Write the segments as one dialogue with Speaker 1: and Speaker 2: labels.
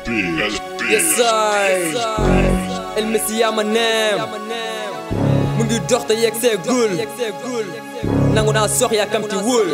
Speaker 1: big. That's big.
Speaker 2: Yes I El Messi yaa ma neem mu ngi dox te yegg see gul nangu naa sox yàkkamti wul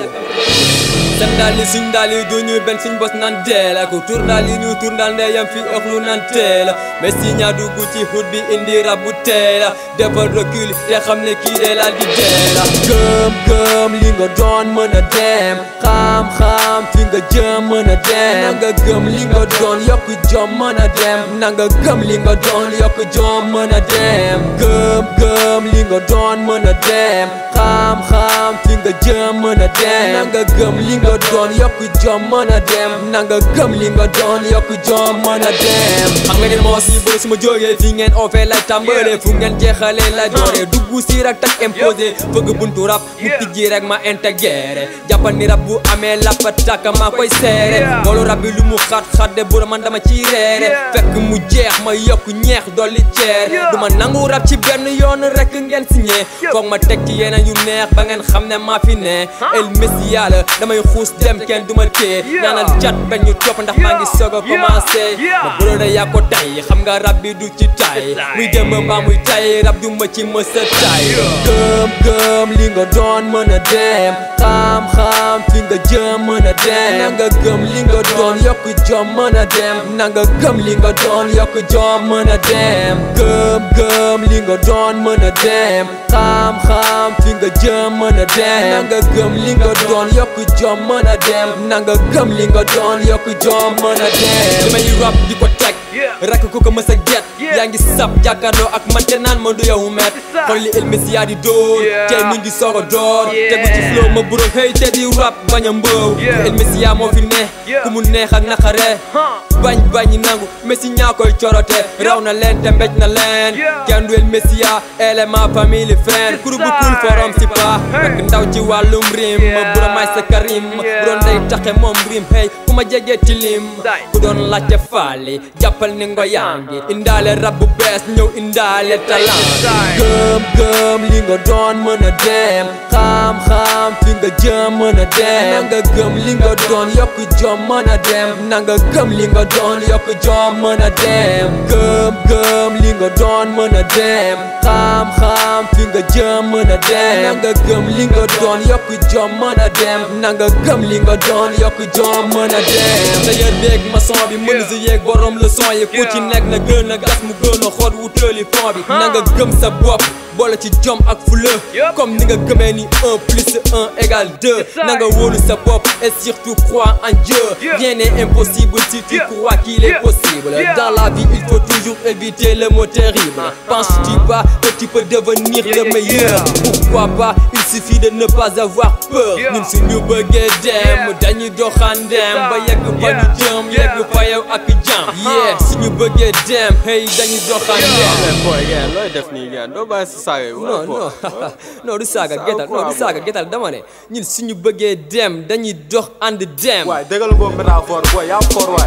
Speaker 2: seen daal yi suñ daal yi du ñu benn suñ bos naan dee la ku tur daal yi ñu tur daal ndeyam fi ëx lu naan tee la Messi ñaa dugg ci xut bi indi rab bu tee la defal recul te xam ne kii dee laal di dee la gëm gëm li nga doon mën a dem xam-xam fi nga jëm mën a dem na nga gëm li nga doon yokk jom mën a dem na nga gëm li nga doon yokk jom mën a dem gëm gëm li nga doon mën a dem xam-xam fi nga jëm mën a dem na nga gëm li nga doon yokk jom mën a dem na nga gëm li nga doon yokk jom mën a dem xam nga ne moo si bëri su ma jógee fi ngeen ofee lay tàmbalee fu ngeen jeexalee lay dooree dugg si rek tak imposé fëgg buntu rap mu tijji rek ma intégré jàppal ni rab bu amee lappa tàkk maa koy seere loolu rab bi lu mu xat-xat de bu man dama ciy reere fekk mu jeex ma yokk ñeex dolli ceer du ma nangu rab ci benn yoon rek ngeen signé foog ma teg ci yeneen yu neex ba ngeen xam ne maa fi ne El Messi yàlla damay xuus dem kenn du ma tee ñaanal cat bañ ñu topp ndax maa ngi soog a commencé ma buro da yaa ko tay xam nga rab bi du ci tay muy dem mbaa muy tay rab du ma ci mësa tay gëm gëm li nga doon mën a dem xam-xam fi nga jëm mën a dem na nga gëm li nga doon yokk jom mën a dem na nga gëm li nga doon yokk jom mën a dem gëm gëm li nga doon mën a dem xam-xam fi nga jëm mën a dem na nga gëm li nga doon yokk jom mën a dem na nga gëm li nga doon yokk jom mën a dem li may rap di ko teg rakk ku ko mës a get yaa ngi sab jàkkaarloo ak man te naan ma du yow met xool li El Messi yaa di dóor tey mu ngi soog a door tegu ci flow ma buro xëy te di rap bañ a mbëw El Messi yaa moo fi ne ku mu neex ak naqare bañ bañ nangu Messi ñaa koy corote raw na leen te mbéj na leen kenn du El Messi yaa élément famille friend kuru bu kul forom si pa rek ndaw ci wàllum rim ma buro may sa karim bu doon day taxe moom rim hey ku ma jege ci lim ku doon laajte faali jàppal ni ngo yangi indaale rab bu bees ñëw indaale talent gëm gëm li nga doon mën a dem xam-xam fi nga jëm mën a dem na nga gëm li nga doon yokk jom mën a dem na nga gëm li nga doon yokk jom mën a dem gëm gëm li nga doon mën a dem xam-xam fi nga jëm mën a dem na nga gëm li nga doon yokk jom mën a dem na nga gëm li nga doon yokk jom mën a dem tailleur beeg maçon bi menuisier yeeg borom leçon yi ku ci nekk na gën a gas mu gën a xool wutali fond bi na nga gëm sa bopp boole ci jom ak fula comme ni nga gëmee ni un plus un égale deux na nga wóolu sa bopp et surtout crois en Dieu rien n'est impossible si tu crois qu'il est possible dans la vie il faut toujours éviter le mot terrible penses-tu pas que tu peux devenir le meilleur pourquoi pas il suffit de ne pas avoir peur ñun suñu bëggee dem dañuy doxandem ba yegg fa ñu jëm yegg fa yow ak jàmm yeah suñu bëggee dem hey dañuy doxandem
Speaker 3: boy ngeen looy def nii ngeen doo bàyyi sa saaga yi
Speaker 2: non non non du saaga getal non du saaga getal dama ne ñun suñu bëggee dem dañuy dox ànd dem
Speaker 3: waay dëggal boobu métaphore boy yaa foor waay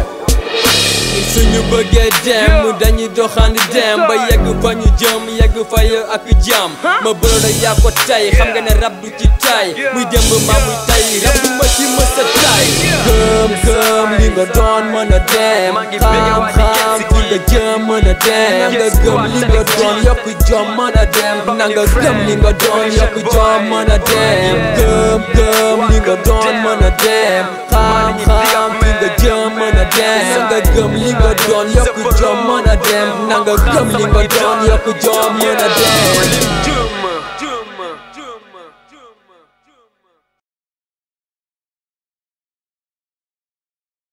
Speaker 2: ñun suñu bëggee dem dañuy dox ànd dem ba yegg fa ñu jëm yegg fa yow ak jàmm ma bëro da yaa ko tay xam nga ne rab du ci tay muy démb maa muy tay rab du ma ci mës a tay gëm gëm li nga doon mën a dem xam-xam fi nga jëm mën a dem nga gëm li nga doon yokk jom mën a dem na nga gëm li nga doon yokk jom mën a dem gëm gëm li nga doon mën a dem xam-xam fi nga jëm mën a dem nga gëm li nga doon yokk jom mën a dem na nga gëm li nga doon yokk jom mën a dem